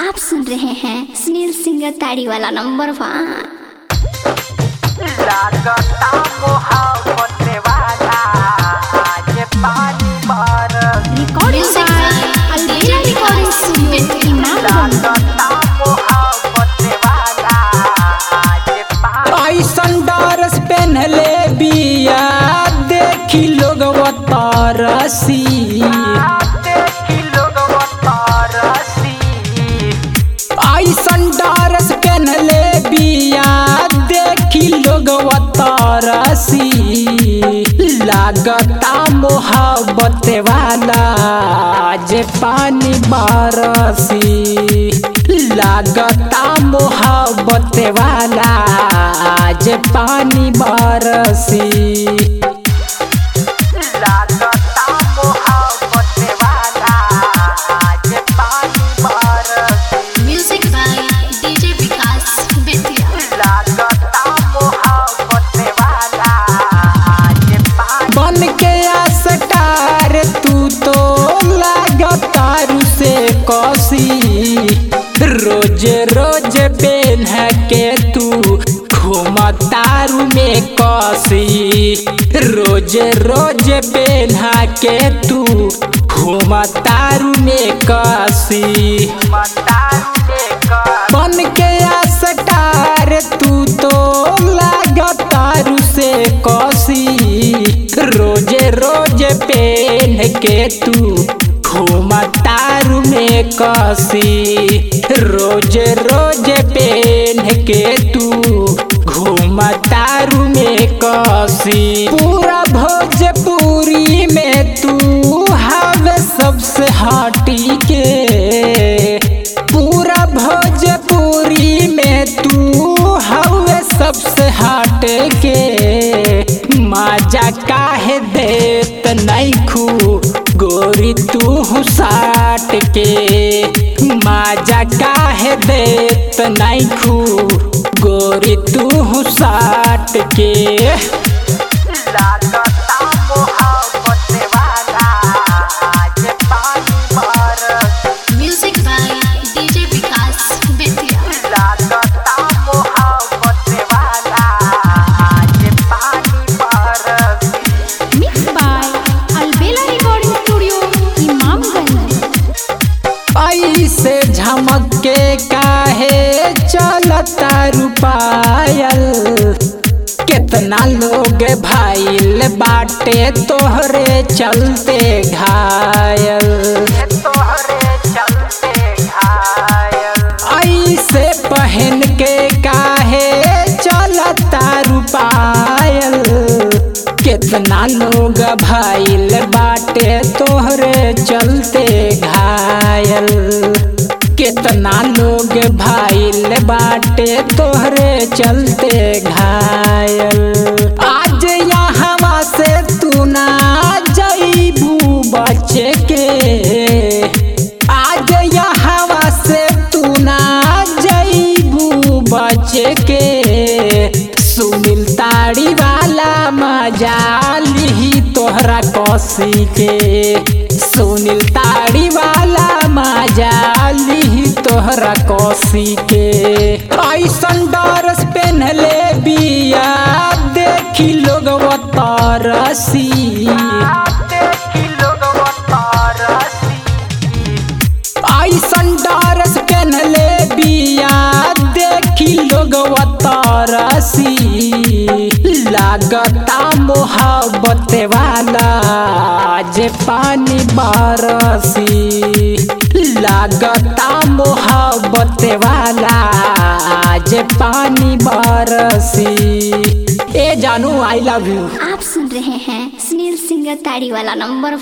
आप सुन रहे हैं सुनील सिंगर ताड़ी वाला नंबर वन लागता मोहब्बत वाला आज पानी बरस recording Albela recording studio Imamganj लागता मोहब्बत वाला आज पानी ऐसन डरस पहनले बिया देखी लोग तरसी देखी लोग तरसी ऐसन डरस पहनले बिया देखी लोग तरसी लागता मोहब्बत वाला जे पानी बरसी लागता मोहब्बत वाला जे पानी बरसी लागता मोहब्बत वाला आज पानी बरस music by DJ Vikas Bettiah लागता मोहब्बत वाला आज पानी बन के आसटार तू तो लगातार से कसी रोज रोज पेन के तू घुमतारू में कसी रोज रोज पेन के तू घुमतारू में कसी मतारू लेकर बन के आसटार तू तो लगातार से कसी रोज रोज पेन के तू घुमतारू में कसी रोज रोज पेन के तू घुमतारू में कसी पूरा भोजपुरी में तू हवे सबसे हटी के पूरा भोजपुरी में तू हवे सबसे हट के मजा काहे देत नहीं खू गोरी तू साट के मजा काहे देत नहीं खू गोरी तू साट के लागता मोहब्बत वाला आज पानी बरस music by DJ Vikas Bettiah लागता मोहब्बत वाला आज पानी बरस mix by Albela recording studio Imamganj ऐसे झमक के काहे चलता रुपायल कितना लोग भाईल बाटे तोहरे चलते घायल तोहरे चलते घायल ऐसे पहन के काहे चलता रुपायल कितना लोग भाईल बाटे तोहरे चलते घायल कितना लोग भाईल बाटे तोहरे चलते घायल आज यहाँ से तू ना जईबू बचे के आज यहाँ से तू ना जईबू बचे के सुनील ताड़ी वाला मजा लिही तोहरा कसी के सुनील ताड़ी वाला मजा लिही तोहरा कसी के ऐसन डरस पहनले बिया देखी लोग तरसी देखी लोग तरसी ऐसन डरस पहनले बिया देखी लोग तरसी लागता मोहब्बत वाला जे पानी बरसी लागता मोहब्बत वाला जे पानी बरसी ए जानू आई लव यू आप सुन रहे हैं सुनील सिंगर ताड़ी वाला नंबर